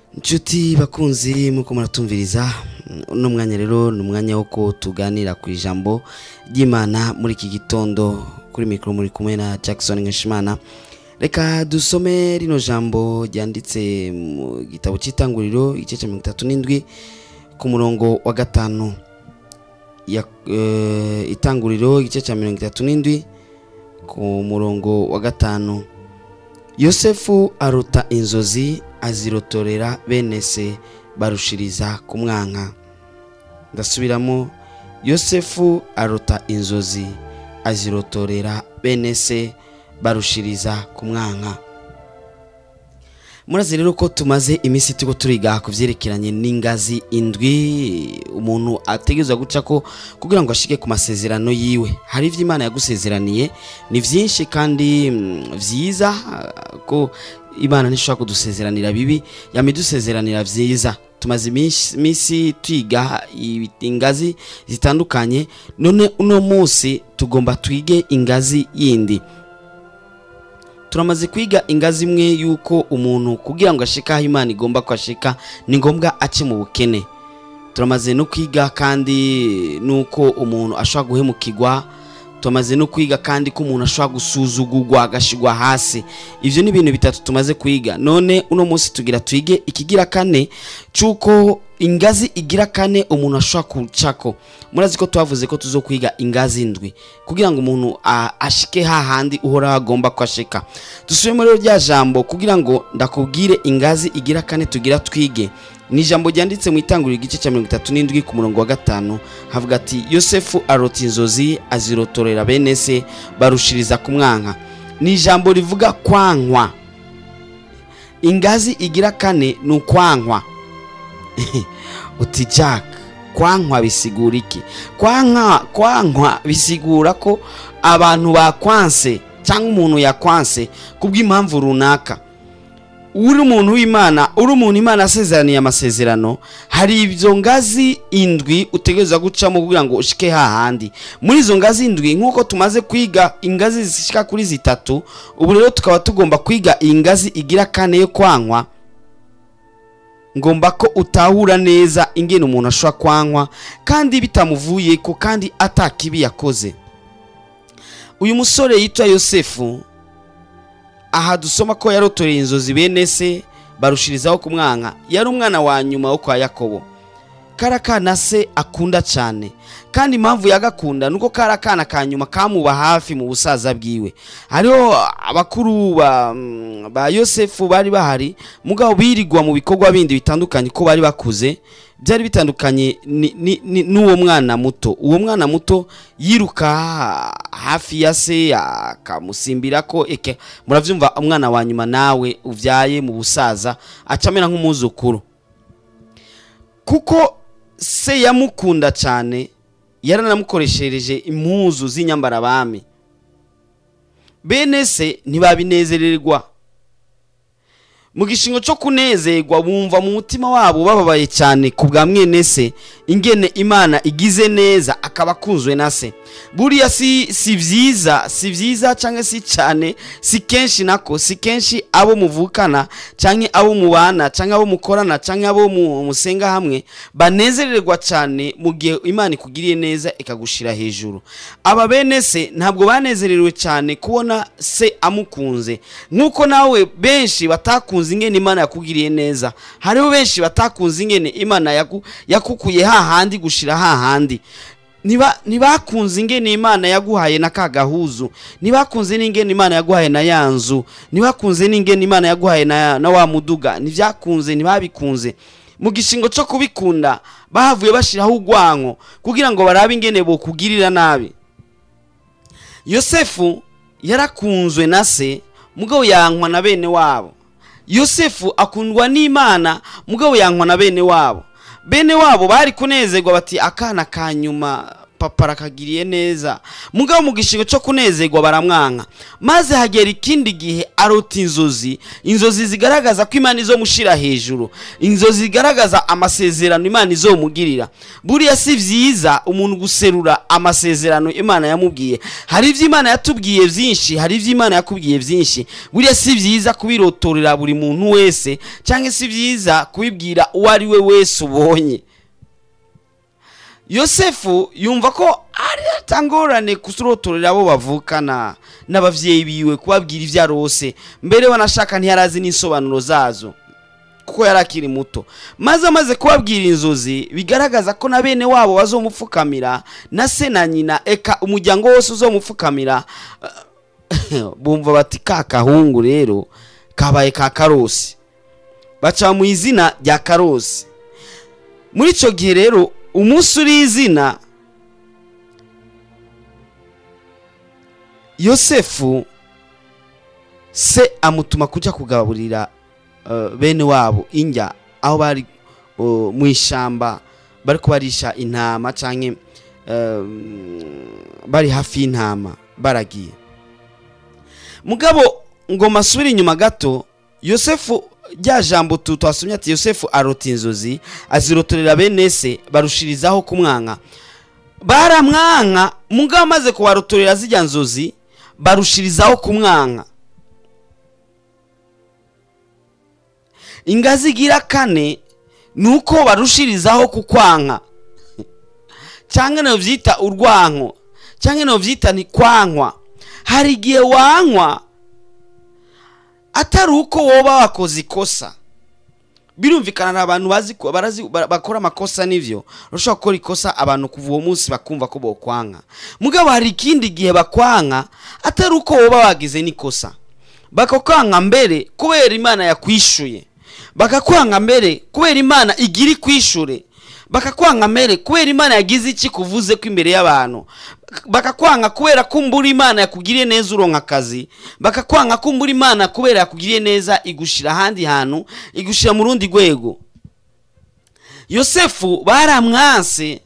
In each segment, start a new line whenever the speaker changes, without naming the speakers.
inshuti bakunzi muko muratumviriza uno mwanya rero ni umwanya wo ko tuganira ku ijambo ry'imana muri iki gitondo kuri mikoro muri kumwe na jackson nkeshimana reka dusome rino jambo ryanditse mu gitabo cy'itanguriro igice cya mirongo itatu n'indwi ku murongo wa gatanu ya eh, itanguriro igice cya mirongo itatu n'indwi ku murongo wa gatanu yosefu aruta inzozi azirotorera bene se barushiriza kumwanka ndasubiramo yosefu aruta inzozi azirotorera bene se barushiriza kumwanka murazi rero ko tumaze iminsi turiko turiga ku vyerekeranye n'ingazi indwi umuntu ategerezwa guca ko kugira ngo ashike ku masezerano yiwe hari ivyo imana yagusezeraniye ni vyinshi kandi mm, vyiza ah, ko imana ntishobora kudusezeranira bibi yamidusezeranira vyiza tumaze iminsi iminsi twiga ibi- ingazi zitandukanye none uno munsi tugomba twige ingazi yindi turamaze kwiga ingazi imwe y'uko umuntu kugira ngo ashike aho imana igomba ko ashika ni ngombwa ace mu bukene turamaze no kwiga kandi n'uko umuntu ashobora guhemukirwa turamaze no kwiga kandi ko umuntu ashobora gusuzugurwa agashigwa hasi ivyo ni ibintu bitatu tumaze kwiga none uno munsi tugira twige ikigira kane c'uko ingazi igira kane umuntu ashobora kucako murazi ko twavuze ko tuzokwiga ingazi ndwi kugira ngo umuntu a- ashike hahandi uhora agomba ko ashika dusubiremo rero rya jambo kugira ngo ndakubwire ingazi igira kane tugira twige ni ijambo ryanditse mu itanguriro igice cya mirongo itatu n'indwi ku murongo wa gatanu havuga ati yosefu arota inzozi azirotorera bene se barushiriza kumwanka ni ijambo rivuga kwankwa ingazi igira kane ni ukwankwa uti jack kwankwa bisigura iki kwankwa kwankwa bisigura ko abantu bakwanse cyangwa umuntu yakwanse kubw'impamvu runaka uri umuntu w'imana uri umuntu imana asezeraniye amasezerano hari ibyo ngazi indwi utegereza gucamo kugira ngo ushike hahandi muri izo ngazi indwi nk'uko tumaze kwiga ingazi zishika kuri zitatu ubu rero tukaba tugomba kwiga iyi ngazi igira kane yo kwankwa ngomba ko utahura neza ingene umuntu ashobora kwankwa kandi bitamuvuye ko kandi atakibi yakoze uyu musore yitwa yosefu aha dusoma ko yarotoreye inzozi bene se barushirizaho kumwanka yari umwana wa nyuma wo kwa yakobo kari akana se akunda cyane kandi impamvu yagakunda nuko kari akana ka nyuma kamuba hafi mu busaza bwiwe hariho abakuru ba, mm, ba yosefu bari bahari mugabo birigwa mu bikorwa bindi bitandukanye ko bari bakuze byari bitandukanye ni- ni- ni- n'uwo mwana muto uwo mwana muto yiruka hafi ya se akamusimbira ko eke murabyumva umwana wa nyuma nawe ubyaye mu busaza acamera nk'umwuzukuru kuko se yamukunda cyane yaranamukoreshereje impuzu z'inyambarabami bene se ntibabinezererwa mu gishingo cyo kunezerwa bumva mu mutima wabo bababaye cyane ku bwa mwene se ingene imana igize neza akaba akunzwe na se buriya si si byiza si byiza cyangwa si cyane si kenshi nako si kenshi abo muvukana cyangwa abo mubana cyangwa abo mukorana cyangwa abo mu- musenga hamwe banezererwa cyane mu gihe imana ikugiriye neza ikagushira hejuru aba bene se ntabwo banezerewe cyane kubona se amukunze nk'uko nawe benshi batakunze ingene imana yakugiriye neza hariho benshi batakunze ingene imana yaku- yakukuye hahandi gushira hahandi Niba- ntibakunze ingene imana yaguhaye na ka gahuzu ntibakunze n'ingene imana yaguhaye na ya nzu ntibakunze n'ingene imana yaguhaye na, na wa muduga ntibyakunze ntibabikunze mu gishingo cyo kubikunda bahavuye bashiraho urwanko kugira ngo barabe ingene bokugirira nabi yosefu yarakunzwe na se mugabo yankwa na bene wabo yosefu akundwa n'imana mugabo yankwa na bene wabo bene wabo bari kunezerwa bati akana ka nyuma papa arakagiriye neza mugabo mu gishingo cyo kunezerwa baramwanka maze hagera ikindi gihe arota inzozi inzozi zigaragaza ko imana izomushira hejuru inzozi zigaragaza amasezerano imana izomugirira buriya si byiza umuntu guserura amasezerano imana yamubwiye hari ibyo imana yatubwiye byinshi hari ibyo imana yakubwiye byinshi buriya si byiza kubirotorera buri muntu wese cyangwa si byiza kubibwira uwo ari we wese ubonye yosefu yumva ko ari atangorane kusurotorera abo bavukana n'ababyeyi biwe kubabwira ibyo arose mbere wanashaka ntiyarazi n'insobanuro zazo kuko yari akiri muto maze amaze kubabwira inzozi bigaragaza ko na bene wabo bazomupfukamira na se na nyina eka umuryango wose uzomupfukamira bumva bati ka kahungu rero kabaye ka karosi baca mu izina rya karosi muri icyo gihe rero umunsi uri izina yosefu se amutuma kujya kugaburira bene wabo injya aho bari mu ishyamba bari kubarisha intama cyangwa bari hafi y'intama baragiye mugabo ngo masubire inyuma gato yosefu rya jambo twasomye ati yosefu arota inzozi azirotorera bene se barushirizaho kumwanka baramwanka mugabo amaze kubarotorera zijya nzozi barushirizaho kumwanka ingazi igira kane ni uko barushirizaho kukwanka cyangwa nayo byita urwanko cyangwa nayo byita ntikwankwa hari igihe wankwa atari uko woba wakoze ikosa birumvikana ni abantu bazi bakora amakosa n'ibyo urashobora gukora ikosa abantu kuva uwo munsi bakumva ko bokwanka mugabo hari ikindi gihe bakwanka atari uko woba wagize n'ikosa bakakwanka mbere kubera imana yakwishyuye bakakwanga mbere kubera imana igira ikwishure bakakwanga mbere kubera imana yagize iki kuvuze ko imbere y'abantu bakakwanga kubera ko mbura imana yakugiriye neza uronka akazi bakakwanga ko mbura imana kubera yakugiriye neza igushyira ahandi hantu igushyira mu rundi rwego yosefu baramwanse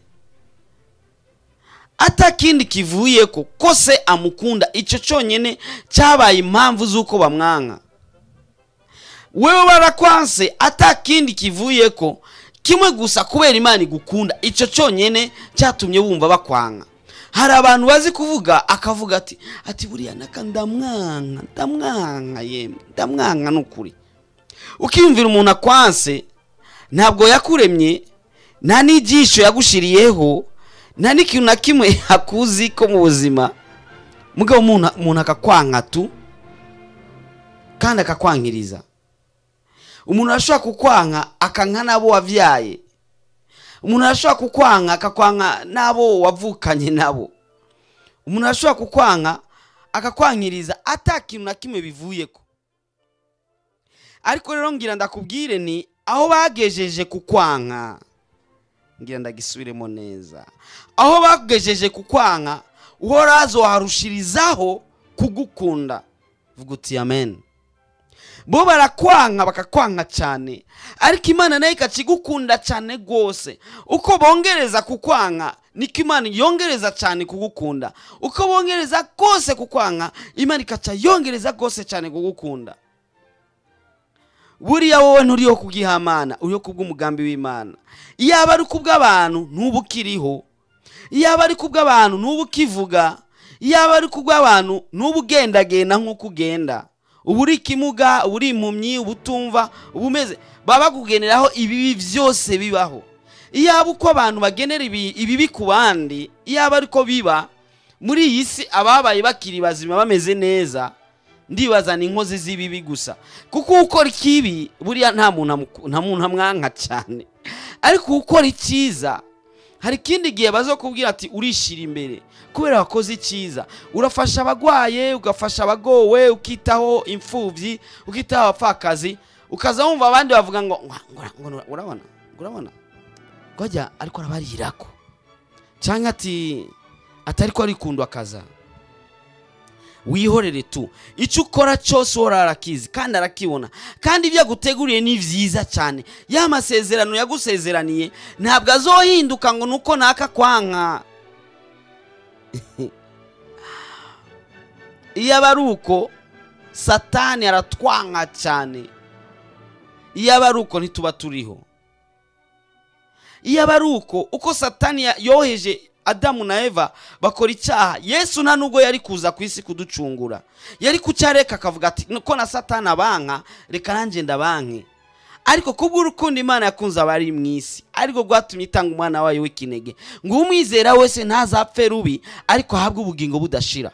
atakindi kivuye ko ko se amukunda icyo cyonyine cyabaye impamvu z'uko bamwanka wewe barakwanse atakindi kivuye ko kimwe gusa kubera imana igukunda icyo cyonyine cyatumye wumva bakwanga hari abantu bazi kuvuga akavuga ati ati buriya naka ndamwanka ndamwanka yemwe ndamwanka ni ukuri ukiyumvira umuntu akwanse ntabwo yakuremye nta n'ibyisho yagushiriyeho nta n'ikintu na kimwe akuzi ko mu buzima mugabo umuntu akakwanka tu kandi akakwankiriza umuntu arashobora kukwanka akanka n'abo wabyaye umuntu arashobora kukwanka akakwanka n'abo wavukanye nabo umuntu arashobora kukwanka akakwankiriza atakintu na kimwe bivuye ko ariko rero ngira ndakubwire ni aho bagejeje kukwanka ngira ndagisubiremo neza aho bagejeje kukwanka uhorazo warushirizaho kugukunda vuga uti amen bo barakwanka bakakwanka cyane ariko imana nayo ikakigukunda cyane rwose uko bongereza kukwanka niko imana yongereza cyane kugukunda uko bongereza rwose kukwanka imana ikaca yongereza rwose cyane kugukunda buriya wowe nturiho kubw'ihamana uriho kubw'umugambi w'imana iyaba ari kubw'abantu ntuba ukiriho iyaba ari kubw'abantu ntuba ukivuga iyaba ari kubw'abantu ntuba ugendagenda nk'uko ugenda uba uri ikimuga uba uri impumyi uba utumva uba umeze baba bakugeneraho ibibi byose bibaho iyaba uko abantu bagenera ibibi ku bandi iyaba ariko biba muri iyi si ababaye bakiri bazima bameze neza ndibaza ni inkozi z'ibibi gusa kuko ukora ikibi buriya nta muntu amwanka cyane ariko ukora icyiza hari ikindi gihe bazakubwira ati urishyira imbere kubera wakoze icyiza urafasha abagwaye ugafasha abagowe ukitaho imfubyi ukitaho abapfakazi ukaza wumva abandi bavuga ngo urabona urabona rwajya ariko arabarirako cyangwa ati atari ko arikundwa akaza wihorere tu icyo ukora cyose uhora arakizi kandi arakibona kandi ibyo aguteguriye ni byiza cyane ya masezerano yagusezeraniye ntabwo azohinduka ngo nuko naka kwanka iyo aba ari uko satani aratwanka cyane iyo aba ari uko ntituba turiho iyo aba ari uko uko satani ya- yoheje adamu na eva bakora icyaha yesu nta nubwo yari kuza ku isi kuducungura yari kucyareka akavuga ati ko na satani abanka reka nanjye ndabanke ariko kubw'urukundo imana yakunze abari mu isi ariko rwatumye itanga umwana wayo w'ikinege ngo umwizera wese ntazapfe rubi ariko ahabwe ubugingo budashira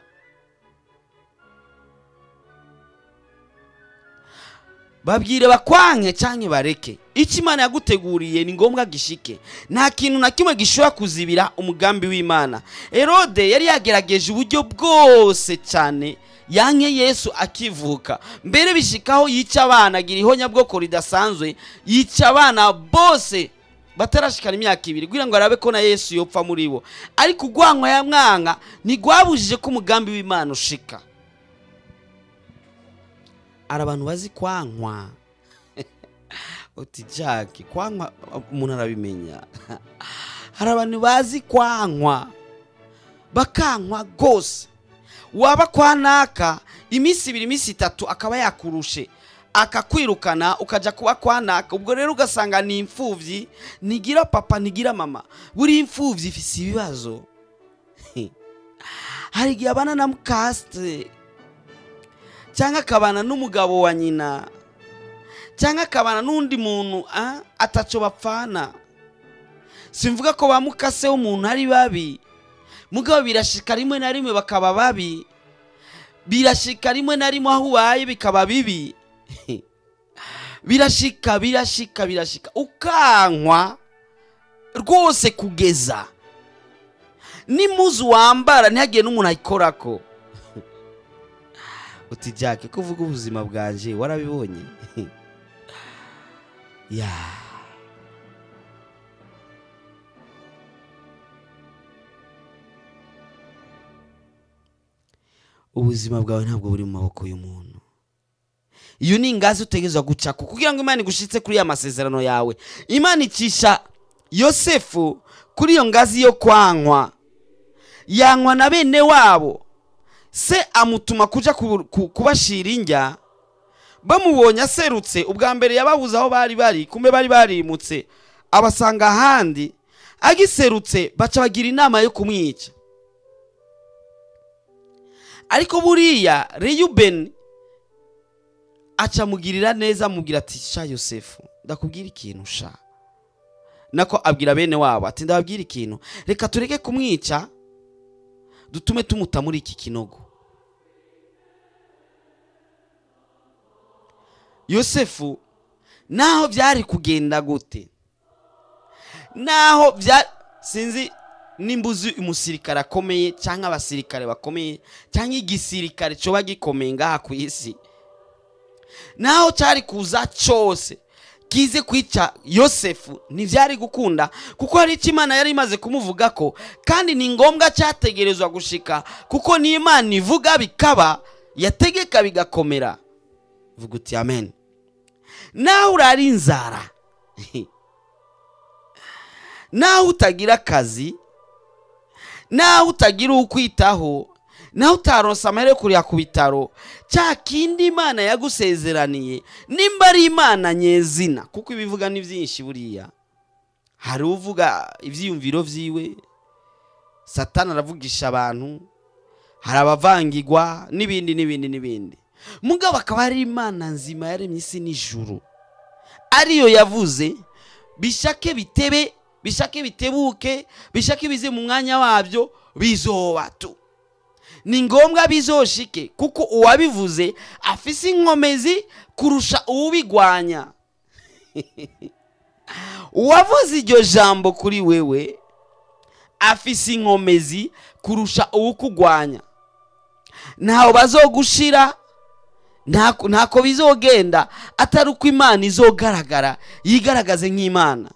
babwire bakwanke cyangwa bareke icyo imana yaguteguriye ni ngombwa gishike nta kintu na kimwe gishobora kuzibira umugambi w'imana herode yari yagerageje uburyo bwose cyane yanke yesu akivuka mbere bishikaho yica abana agira ihonyabwoko ridasanzwe yica abana bose batarashikana imyaka ibiri kugira ngo arabe ko na yesu yopfa muri bo ariko urwankwa ya mwanka ntigwabujije ko umugambi w'imana ushika hari abantu bazi kwankwa uti jake kwankwa umuntu arabimenya hari abantu bazi kwankwa bakankwa rwose waba kwa naka iminsi ibiri iminsi itatu akaba yakurushe akakwirukana ukajya kuba kwa naka ubwo rero ugasanga ni imfubyi ntigira papa ntigira mama buri imfubyi ifite ibibazo hari igihe abana na mukasite cyangwa akabana n'umugabo wa nyina cyangwa akabana n'undi muntu ah, ataco bapfana simvuga ko ba mukase w'umuntu ari babi mugabo birashika rimwe na rimwe bakaba babi birashika rimwe na rimwe aho ubaye bikaba bibi birashika birashika birashika ukankwa rwose kugeza n'imuzu wambara ntihagire n'umuntu ayikorako uti jake ko uvuga ubuzima bwanje warabibonye ya ubuzima bwawe ntabwo buri mu maboko y'umuntu iyo ni ingazi utegerezwa gucako kugira ngo imana igushitse kuri ya masezerano yawe imana icisha yosefu kuri iyo ngazi yo kwankwa yankwa na bene wabo se amutuma kuja ku- ku- kubashira indya bamubonye aserutse ubwa mbere yababuze aho bari bari kumbe bari barimutse abasanga ahandi agiserutse baca bagira inama yo kumwica ariko buriya reyubeni aca amugirira neza amubwira ati sha yosefu ndakubwira ikintu sha nako abwira bene wabo ati ndababwira ikintu reka tureke kumwica dutume tumuta muri iki kinogo yosefu naho byari kugenda gute naho bya sinzi nimba uzi umusirikare akomeye cyangwa abasirikare bakomeye cyangwa igisirikare cyoba gikomeye ngaha ku isi naho cyari kuza cyose kize kwica yosefu ntibyari gukunda kuko hari icyo imana yari imaze kumuvuga ko kandi ni ngombwa cyategerezwa gushika kuko niyo imana ivuga bikaba yategeka bigakomera vuga uti amen nawe urara inzara nawe utagira akazi nawe utagira ukwitaho nawe utaronsa amahera yo kurira ku bitaro cya kindi imana yagusezeraniye nimba ari imana nyezina kuko ibivuga ni byinshi buriya hari uvuga ibyiyumviro byiwe satani aravugisha abantu hari abavangigwa n'ibindi n'ibindi n'ibindi mugabo akaba ari imana nzima yaremye isi n'ijuru ariyo yavuze bishake bitebe bishake bitebuke bishake bize mu mwanya wabyo bizoba tu ni ngombwa bizoshike kuko uwabivuze afise inkomezi kurusha uwubigwanya uwavuze iryo jambo kuri wewe afise inkomezi kurusha uwukugwanya ntaho bazogushira ntako ntako bizogenda atari uko imana izogaragara yigaragaze nk'imana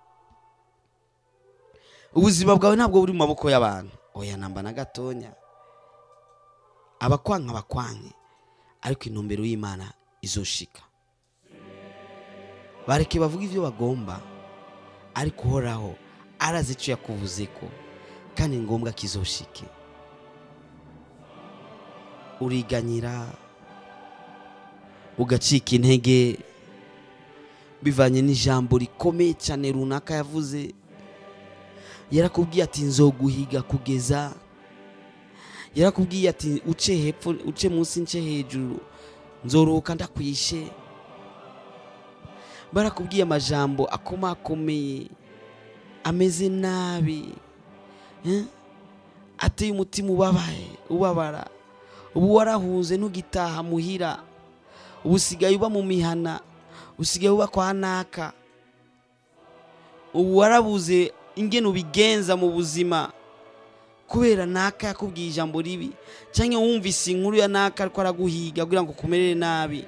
ubuzima bwawe ntabwo buri mu maboko y'abantu oya namba na gatonya abakwanka bakwanke ariko intumbero y'imana izoshika bareke bavuga ibyo bagomba ariko uhoraho arazi icyo yakuvuze ko kandi ni ngombwa ko izoshike uriganyira ugacika intege bivanye n'ijambo rikomeye cyane runaka yavuze yarakubwiye ati nzoguhiga kugeza yarakubwiye ati uce hepfo uce munsi nce hejuru nzoroka ndakwishe barakubwiye amajambo akomakomeye ameze nabi eh? ateye umutima ubabaye ubabara ubu warahunze ntugitaha muhira ubu usigaye uba mu mihana usigaye uba kwa naka ubu warabuze ingene ubigenza mu buzima kubera naka yakubwiye ijambo ribi cyangwa wumvise inkuru ya naka ariko araguhiga kugira ngo ukumerere nabi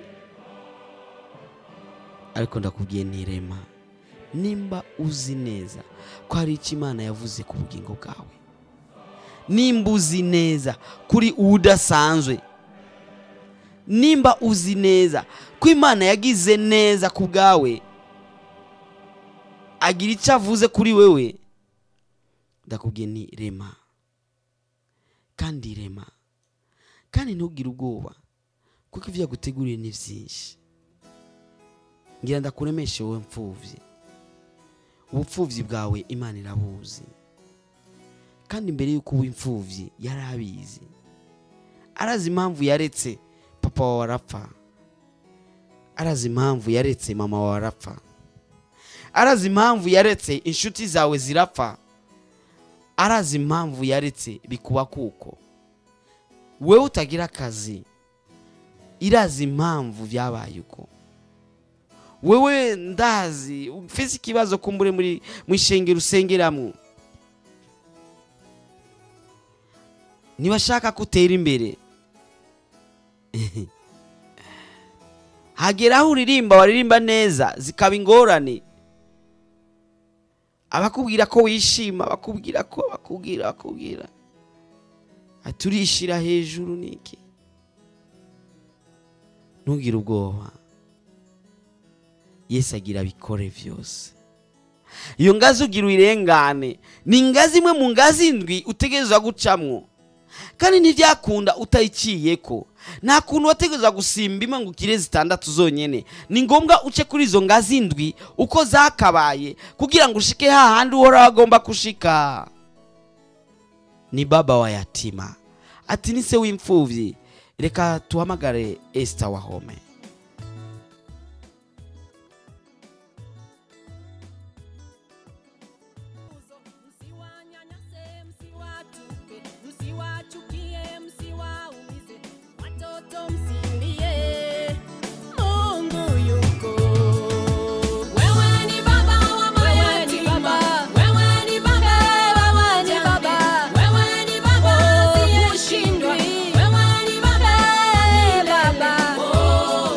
ariko ndakubwiye ntirema nimba uzi neza ko hari icyo imana yavuze ku bugingo bwawe nimba uzi neza kuri udasanzwe nimba uzi neza ko imana yagize neza ku bwawe agira icyo avuze kuri wewe ndakubwiye ni rema kandi rema kandi ntugire ubwoba kuko ibyo yaguteguriye ni byinshi ngira ndakuremeshe wowe mfubyi ubupfubyi bwawe imana irabuzi kandi mbere y'uko uba imfubyi yari abizi arazi impamvu yaretse papa wawe arapfa arazi impamvu yaretse mama wawe arapfa arazi impamvu yaretse inshuti zawe zirapfa arazi impamvu yaretse bikuba kuko wowe utagira akazi irazi impamvu byabaye uko wewe ndazi ufite ikibazo kumbure muri mu ishengero usengeramo ntibashaka ko utera imbere hagera aho uririmba waririmba neza zikaba ingorane abakubwira ko wishima bakubwira ko bakubwira bakubwira turishira hejuru niki ntugire ubwoba yesu agira abikore byose iyo ngazi ugira uyirengane ni ingazi imwe mu ngazi indwi utegereza gucamwo kandi ntibyakunda utayiciye ko nta kuntu wategereza gusimba imwe ngo ukire zitandatu zonyine ni ngombwa uce kuri izo ngazi indwi uko zakabaye kugira ngo ushike hahandi uhora agomba gushika ni baba wa yatima ati ni se w'imfubyi reka tuhamagare esita wa home
Msiwanyanyase, msiwatupe, msiwachukie, msiwaumize, watoto msilie, Mungu yuko. Wewe ni baba wa mayatima, wewe ni baba wa wajane, wewe ni baba asiyeshindwa, wewe ni baba, baba. Oh,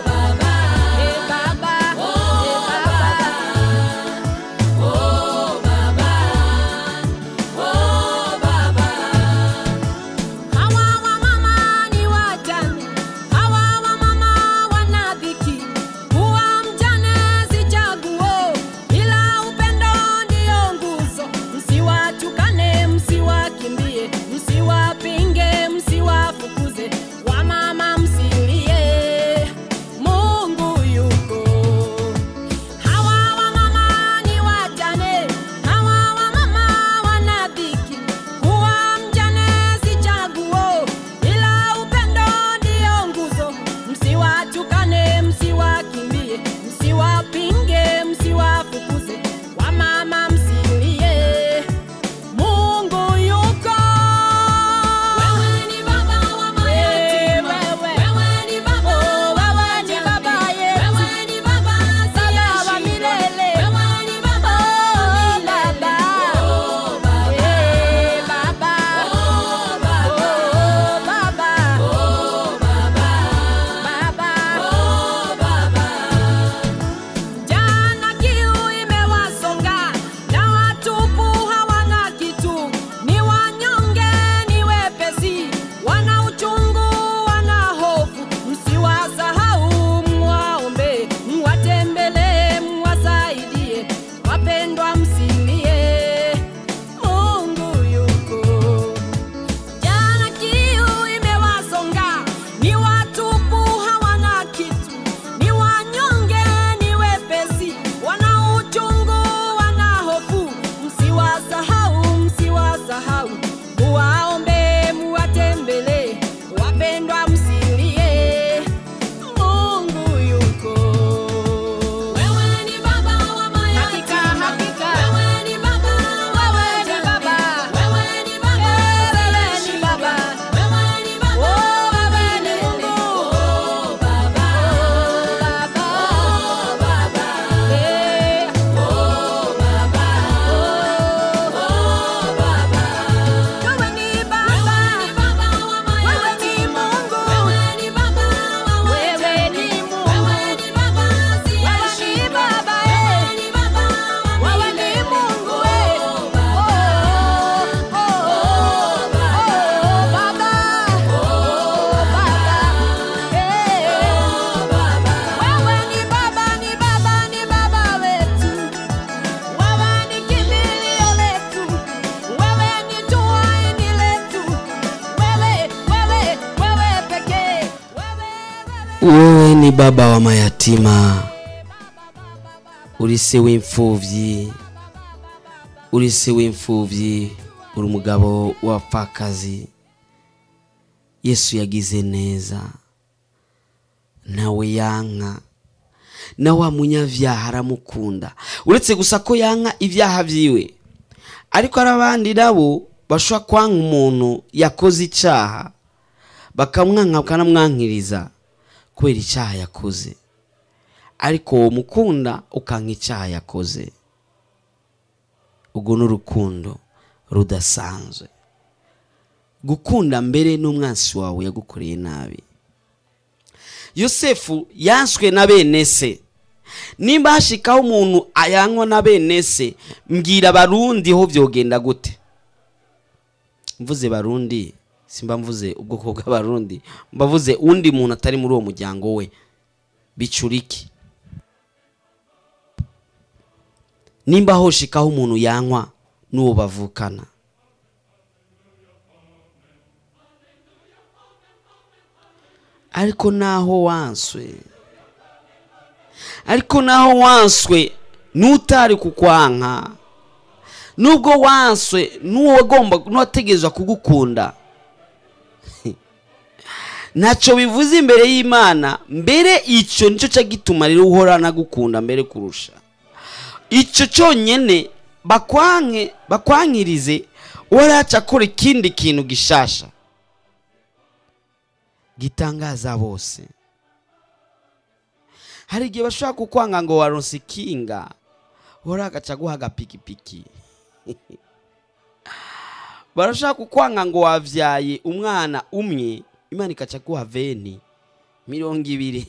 w'amayatima uri se w'imfubyi uri se w'imfubyi uri umugabo w'abapfakazi yesu yagize neza nawe yanka na wa munyavyaha aramukunda uretse gusa ko yanka ibyaha vyiwe ariko hari abandi nabo bashobora kwanka umuntu yakoze icaha bakamwanka bakanamwankiriza kubera icyaha yakoze ariko uwo mukunda ukanka icyaha yakoze ubwo ni urukundo rudasanzwe gukunda mbere n'umwansi wawe yagukoreye nabi yosefu yanswe na bene se nimba hashikaho umuntu ayanywa na bene se mbwira barundi ho byogenda gute mvuze barundi simba mvuze ubwoko bw'abarundi mbavuze undi muntu atari muri uwo muryango we bicuriki nimba hoshikaho umuntu yanywa n'uwo bavukana ariko naho wanswe ariko naho wanswe n'utari kukwanka nubwo wanswe n'uwagomba n'uwategerezwa kugukunda ntacyo bivuze imbere y'imana mbere icyo nicyo cyo gituma rero uhorana gukunda mbere kurusha icyo cyonyine bakwanke bakwankirize waraca akora ikindi kintu gishasha gitangaza bose hari igihe bashobora kukwanga ngo waronse ikinga uhora agaca guha agapikipiki barashaka kukwanga ngo wavyaye umwana umwe imana ikaca guha veni mirongo ibiri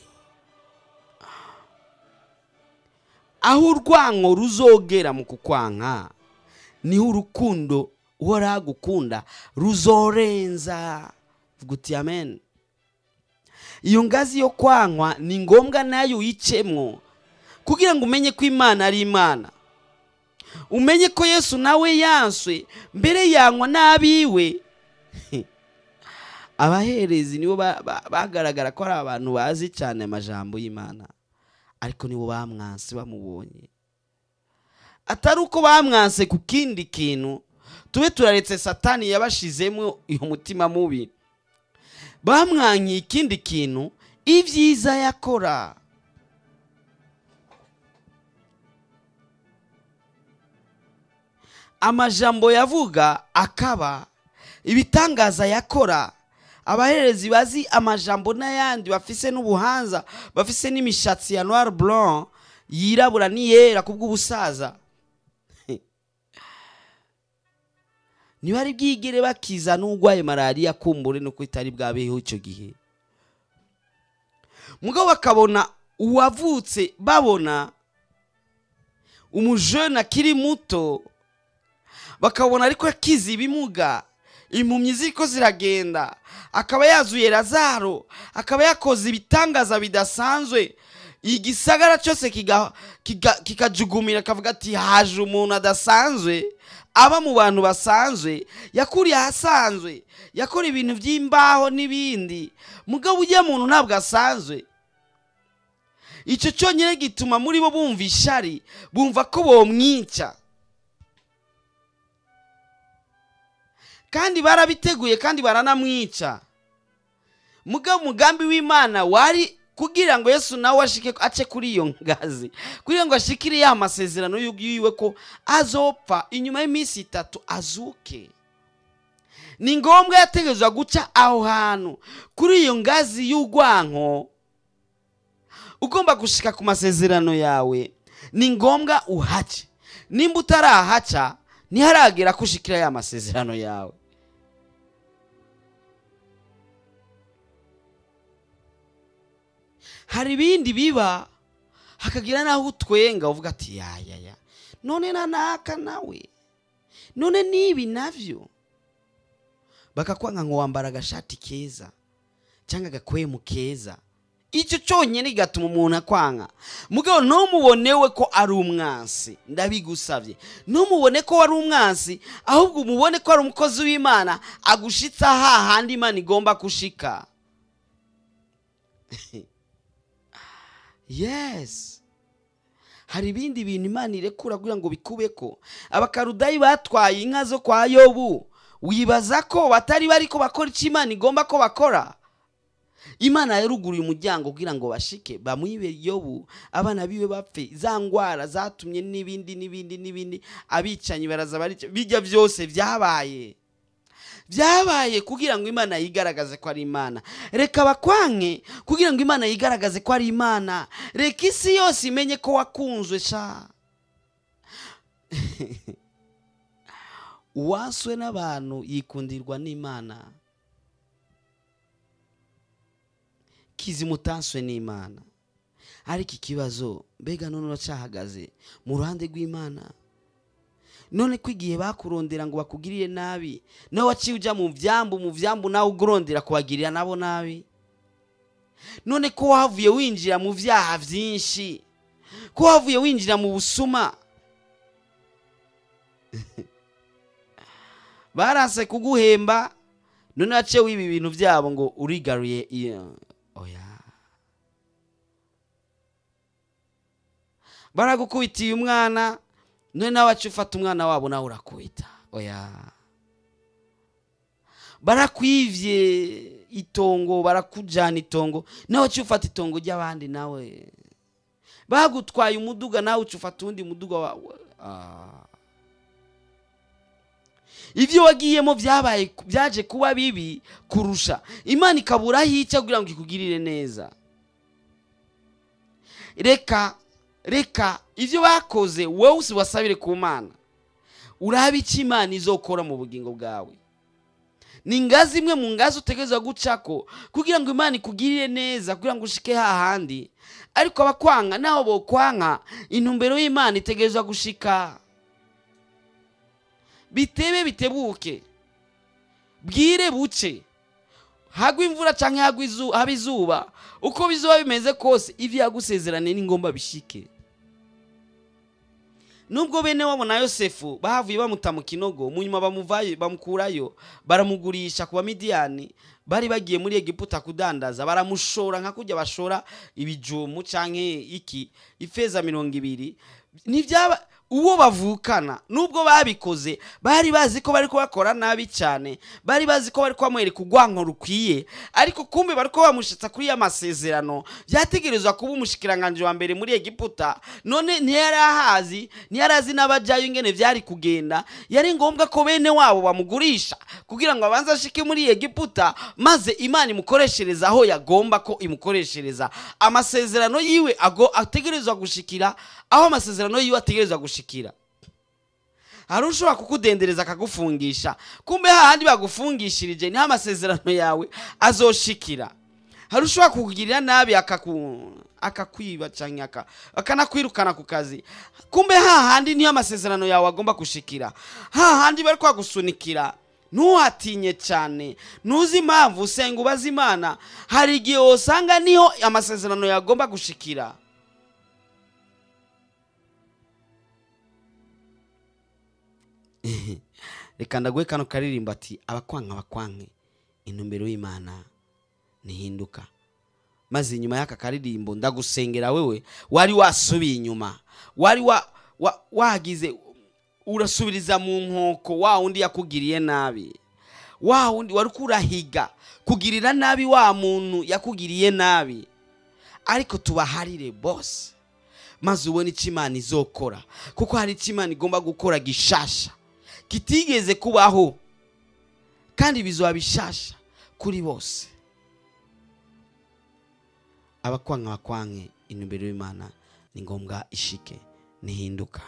aho urwango ruzogera mu kukwanka niho urukundo uhora agukunda ruzorenza vuga uti amen iyo ngazi yo kwankwa ni ngombwa nayo uyicemwo kugira ngo umenye ko imana ari imana umenye ko yesu nawe yanswe mbere yanywa n'abiwe abaherezi nibo ba- ba- bagaragara ko ari abantu bazi cyane amajambo y'imana ariko nibo bamwanse bamubonye atari uko bamwanse ku kindi kintu tube turaretse satani yabashizemo uyu mutima mubi bamwankiye ikindi kintu ibyiza yakora amajambo yavuga akaba ibitangaza yakora abaherezi bazi amajambo n'ayandi bafise n'ubuhanza bafise n'imishatsi ya noir blanc yirabura n'iyera kubw'ubusaza ntibari bwigere bakiza n'urwaye malariya kumbure nuko itari bwabeho icyo gihe mugabo bakabona uwavutse babona umujene akiri muto bakabona ariko akiza ibimuga impumyi ziriko ziragenda akaba yazuye razaro akaba yakoze ibitangaza bidasanzwe igisagara cyose kiga- kiga- kikajugumira akavuga ati haje umuntu adasanzwe aba mu bantu basanzwe yakuriye ahasanzwe yakora ibintu by'imbaho n'ibindi mugabo ujya muntu ntabwo asanzwe icyo cyonyine gituma muri bo bumva ishari bumva ko bomwica kandi barabiteguye kandi baranamwica mugabo umugambi w'imana wari kugira ngo yesu nawe ashike ace kuri iyo ngazi kugira ngo ashikire ya masezerano yiwe ko azopfa inyuma y'iminsi itatu azuke ni ngombwa yategerezwa guca aho hantu kuri iyo ngazi y'urwanko ugomba gushika ku masezerano yawe ni ngombwa uhace nimba utarahaca ntiharagera ko ushikira ya masezerano yawe hari ibindi biba hakagira n'aho utwenga uvuga ati yayaya none na naka nawe none n'ibi navyo bakakwanga ngo wambara agashati keza cyangwa agakwemu keza icyo cyonyine kigatuma umuntu akwanga mugabo ntumubonewe ko ari umwansi ndabigusabye ntumubone ko wari umwansi ahubwo umubone ko ari umukozi w'imana agushitsa hahandi imana igomba gushika yes hari ibindi bintu imana irekura kugira ngo bikubeko abakarudayi batwaye inka zo kwa yobu wibaza ko batari bari ko bakora icyo imana igomba ko bakora imana yaruguruye umuryango kugira ngo bashike bamwibe yobu abana biwe bapfe za ndwara zatumye n'ibindi n'ibindi n'ibindi abicanyi baraza barica bijya byose byabaye byabaye kugira ngo imana yigaragaze ko ari imana reka bakwanke kugira ngo imana yigaragaze ko ari imana reka isi yose imenye ko wakunzwe sha uwaswe n'abantu yikundirwa n'imana kizimutanswe n'imana ariko ikibazo mbega none uracyahagaze mu ruhande rw'imana none ko igihe bakurondera ngo bakugirire nabi nawe waciye ujya mu byambu mu byambu nawe ugurondera kubagirira nabo nabi none ko wahavuye winjira mu byaha byinshi ko wahavuye winjira mu busuma barase kuguhemba none waciye w'ibi bintu byabo ngo urigaruye iyo oya baragukubitiye umwana none nawe waciye ufata umwana wabo nawe urakubita oya barakwivye itongo barakujana itongo nawe waciye ufata itongo ry'abandi nawe bagutwaye umuduga nawe uca ufata uwundi muduga wawe Ah. ibyo wagiyemo byabaye byaje kuba bibi kurusha imana ikabura aho ica kugira ngo ikugirire neza reka reka ibyo bakoze wowe usibasabire ku mana urabe icyo imana izokora mu bugingo bwawe ni ingazi imwe mu ngazi utegereza gucako kugira ngo imana ikugirire neza kugira ngo ushike hahandi ariko abakwanga naho bokwanka intumbero y'imana itegereza gushika bitebe bitebuke bwire buce hagwa imvura cyangwa hagwa izu- haba izuba uko bizuba bimeze kose ibyo yagusezeraniye ni ngombwa bishike nubwo bene wabo na yosefu bahavuye bamuta mu kinogo mu nyuma bamuvayo bamukurayo baramugurisha ku bamidiyani bari bagiye muri egiputa kudandaza baramushora nka kujya bashora ibijumu cyangwa iki ifeza mirongo ibiri ntibyaba uwo bavukana nubwo babikoze bari bazi ko bari kubakora nabi cyane bari bazi ko bari kubamwereka urwanko rukwiye ariko kumbe bari ko bamushyitsa kuri ya masezerano byategerezwa kuba umushikiranganji wa mbere muri egiputa none ntiyari ahazi ntiyari azi n'abajyayo ingene byari kugenda yari ngombwa ko bene wabo bamugurisha kugira ngo abanze ashike muri egiputa maze imana imukoreshereza aho yagomba ko imukoreshereza amasezerano yiwe ago ategerezwa gushikira aho amasezerano yiwe ategerezwa gushikira hari ushobora kukudendereza akagufungisha kumbe hahandi bagufungishirije niho amasezerano yawe azoshikira hari ushobora kukugirira nabi akaku akakwiba cyangwa aka- akanakwirukana ku kazi kumbe hahandi niho amasezerano yawe agomba gushikira hahandi bari kwagusunikira ntuhatinye cyane ntuzi impamvu usenga ubaza imana hari igihe wosanga niho amasezerano yawe agomba gushikira reka ndaguhe kano karirimbo ati abakwanka abakwanke intumbero y'imana ntihinduka maze inyuma y'aka karirimbo ndagusengera wewe wari wasubiye inyuma wari wa, wa, wagize urasubiriza mu nkoko wa wundi yakugiriye nabi wa wundi wari kurahiga kugirira nabi wa muntu yakugiriye nabi ariko tubaharire bose maze ubone icyo imana izokora kuko hari icyo imana igomba gukora gishasha kitigeze kubaho kandi bizaba bishasha kuri bose abakwanka bakwanke intumbero y'imana ni ngombwa ishike ntihinduka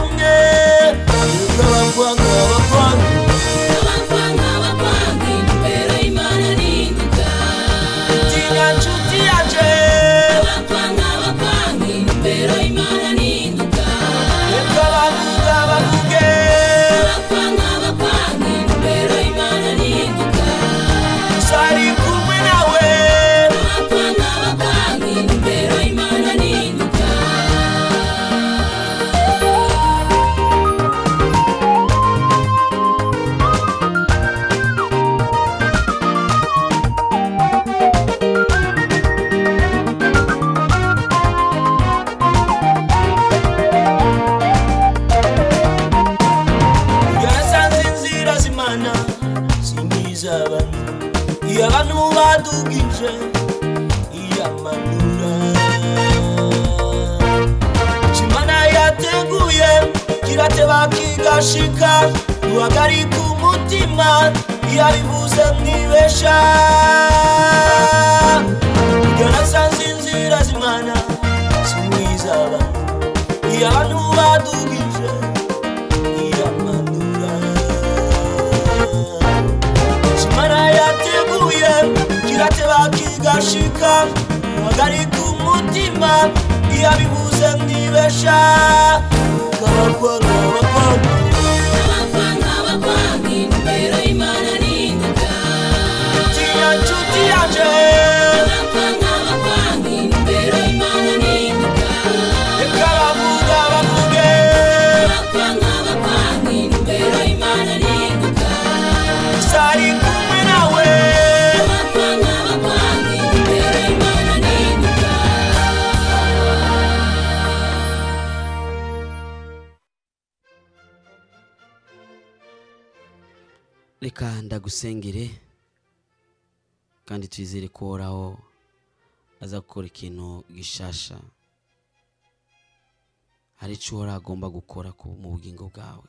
kumwe nk'abakwanga abakwanga
abakwanga abakwanga intumbero y'imana ninduka
tinya nshuti yanje
abakwanga abakwanga intumbero y'imana ninduka
reka bavuga bavuge
abakwanga abakwanga intumbero y'imana ninduka
sari kumwe nawe
abakwanga abakwanga intumbero y'imana ninduka
yasanze inzira z'imana siniz'abantu iyo abantu badugije iyamanura kimana yateguye kirateba kigashika ruhagarika umutima iyo abivuze mwibesha iyo nasanze inzira z'imana siniz'abantu iyo abantu badugije iramanura kimana yateguye kirateba kigashika hagarika umutima iyo abibuze mwibesha kabakwanga bakwanga
abakwanga abakwanga intumbero y'imana ninduka
tinya nshuti yanje
abakwanga abakwanga intumbero y'imana ninduka
reka bavuga bavuge
abakwanga abakwanga intumbero y'imana ninduka
sari kumwe nawe
abakwanga abakwanga intumbero y'imana ninduka
reka ndagusengere kandi twizere ko uhoraho aza gukora ikintu gishasha hari icyo uhoraho agomba gukora ku- mu bugingo bwawe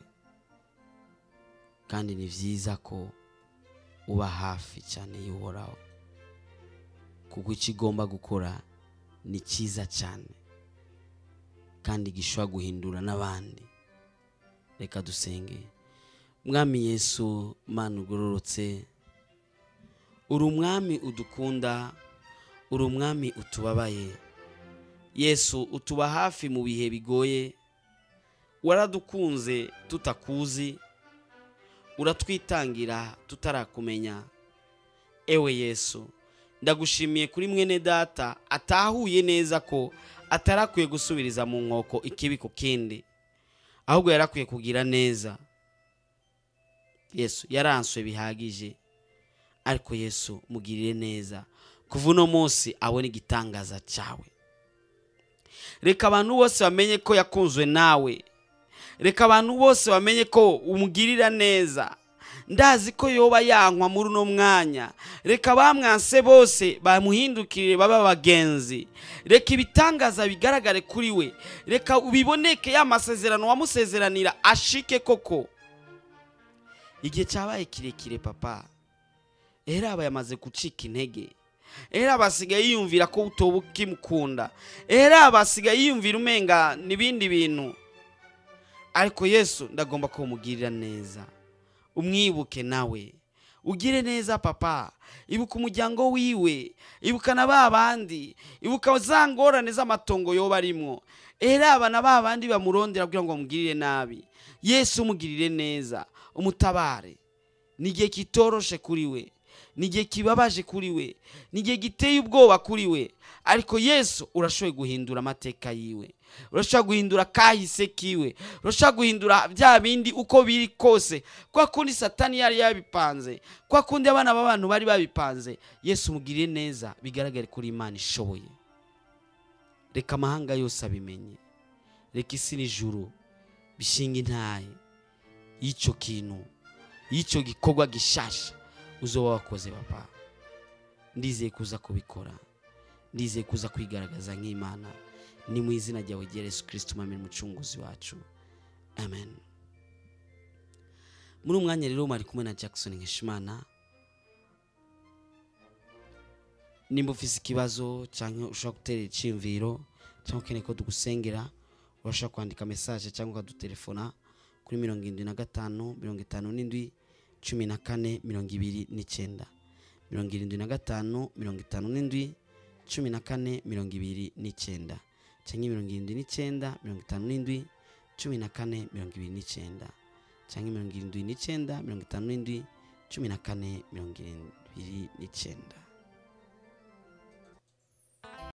kandi ni byiza ko uba hafi cyane y'uhoraho kuko icyo igomba gukora ni cyiza cyane kandi gishobora guhindura n'abandi reka dusenge mwami yesu mana ugororotse uri umwami udukunda uri umwami utubabaye yesu utuba hafi mu bihe bigoye waradukunze tutakuzi uratwitangira tutarakumenya ewe yesu ndagushimiye kuri mwene data atahuye neza ko atarakwiye gusubiriza mu nkoko ikibi ku kindi ahubwo yarakwiye kugira neza yesu yaranswe bihagije ariko yesu mugirire neza kuva uno munsi abone igitangaza cyawe reka abantu bose bamenye ko yakunzwe nawe reka abantu bose bamenye ko umugirira neza ndazi ko yoba yankwa muri uno mwanya reka bamwanse bose bamuhindukirire babe abagenzi reka ibitangaza bigaragare kuri we reka biboneke ya masezerano wamusezeranira ashike koko igihe cyabaye kirekire papa era aba yamaze gucika intege era aba asigaye yiyumvira ko utoba ukimukunda era aba asigaye yiyumvira umenga n'ibindi bintu ariko yesu ndagomba ko umugirira neza umwibuke nawe ugire neza papa ibuka umuryango wiwe ibuka na ba bandi ibuka za ngorane z'amatongo yoba arimwo era aba na ba bandi bamurondera kugira ngo bamugirire nabi yesu umugirire neza umutabare ni igihe kitoroshe kuri we ni igihe kibabaje kuri we ni igihe giteye ubwoba kuri we ariko yesu urashoboye guhindura amateka yiwe urashobora guhindura kahise kiwe urashobora guhindura bya bindi uko biri kose kwa kundi satani yari yabipanze kwa kundi abana b'abantu bari babipanze yesu umugirire neza bigaragare kuri imana ishoboye reka amahanga yose abimenye reka isi n'ijuru bishinga intaye y'icyo kintu y'icyo gikorwa gishasha uzoba wakoze papa ndizeye kuza kubikora ndizeye kuza kwigaragaza nk'imana ni mu izina ryawe rya yesu kirisito umwami n'umucunguzi wacu amen muri uwo mwanya rero mwari kumwe na jackson nkishimana nimba ufise ikibazo cyangwa ushobora gutera icyiyumviro cyangwa ukeneye ko tugusengera urashobora kwandika message cyangwa ukadutelefona kuri mirongo irindwi na gatanu mirongo itanu n'indwi cumi na kane mirongo ibiri n'icyenda mirongo irindwi na gatanu mirongo itanu n'indwi cumi na kane mirongo ibiri n'icyenda cyangwa mirongo irindwi n'icyenda mirongo itanu n'indwi cumi na kane mirongo ibiri n'icyenda cyangwa mirongo irindwi n'icyenda mirongo itanu n'indwi cumi na kane mirongo irindwi n'icyenda